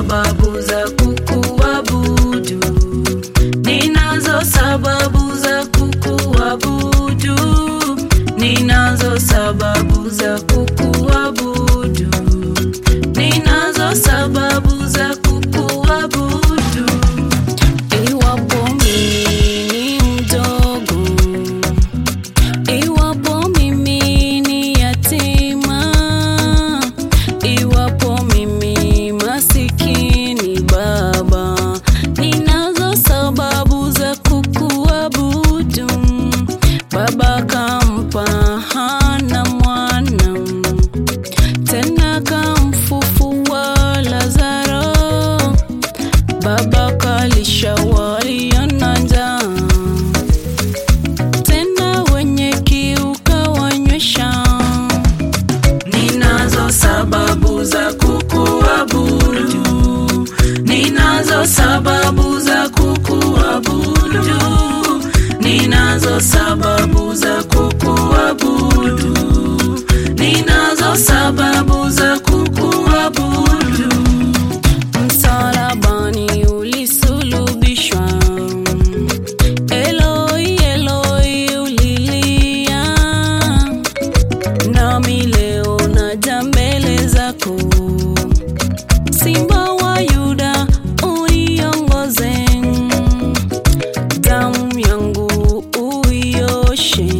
sababu za kukuabudu, ninazo sababu za kukuabudu, ninazo sababu za kukuabudu, ninazo sababu za kukuabudu. Iwapo mimi ni mdogo, iwapo mimi ni yatima, iwapo mimi masikini, Baba, ninazo sababu za kukuabudu. Baba kampa Hana mwana, tena kamfufua Lazaro. Baba kalisha walio na njaa, tena wenye kiu kawanywesha. Ninazo sababu za kukuabudu, ninazo sababu za kukuabudu, ninazo sababu za kukuabudu, ninazo sababu za kukuabudu. Msalabani ulisulubishwa, Eloi, Eloi ulilia, nami leo naja mbele zako, Simba wa Yuda uniongoze, damu yangu uioshe,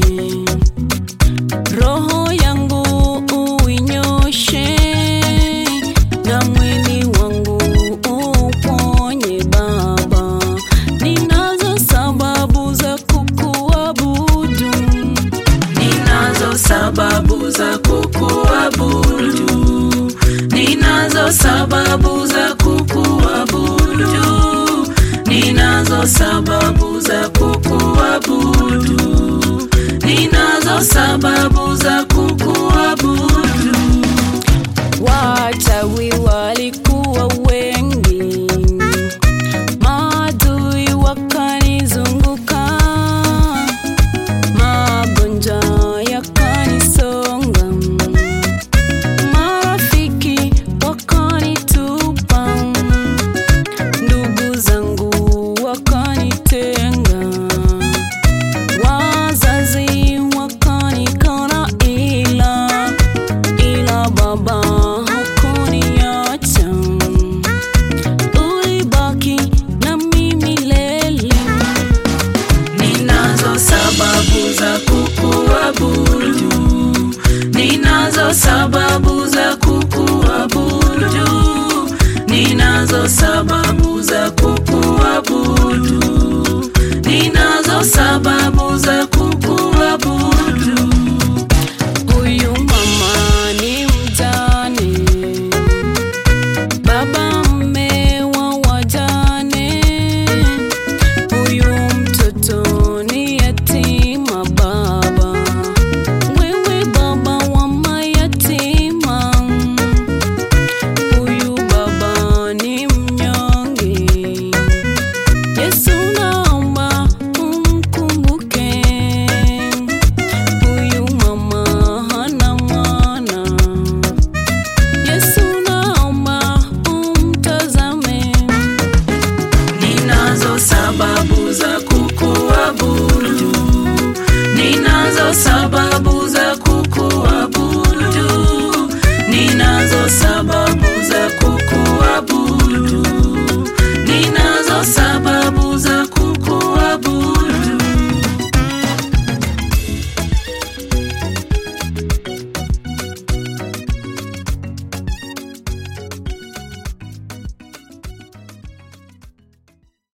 roho yangu uinyoshe, na mwili wangu uponye Baba. Ninazo sababu za kukuabudu, ninazo sababu za kukuabudu, ninazo sababu za kukuabudu, ninazo sababu za kukuabudu, ninazo sababu za kukuabudu. Wachawi walikuwa wengi, maadui wakanizunguka, magonjwa yakanisonga, marafiki wakanitupa, ndugu zangu wakanitenga, wazazi wakanikana, ila ila Baba hukuniacha, ulibaki na mimi milele. Ninazo sababu za kukuabudu, ninazo sababu za kukuabudu, ninazo sababu za kukuabudu, ninazo sababu za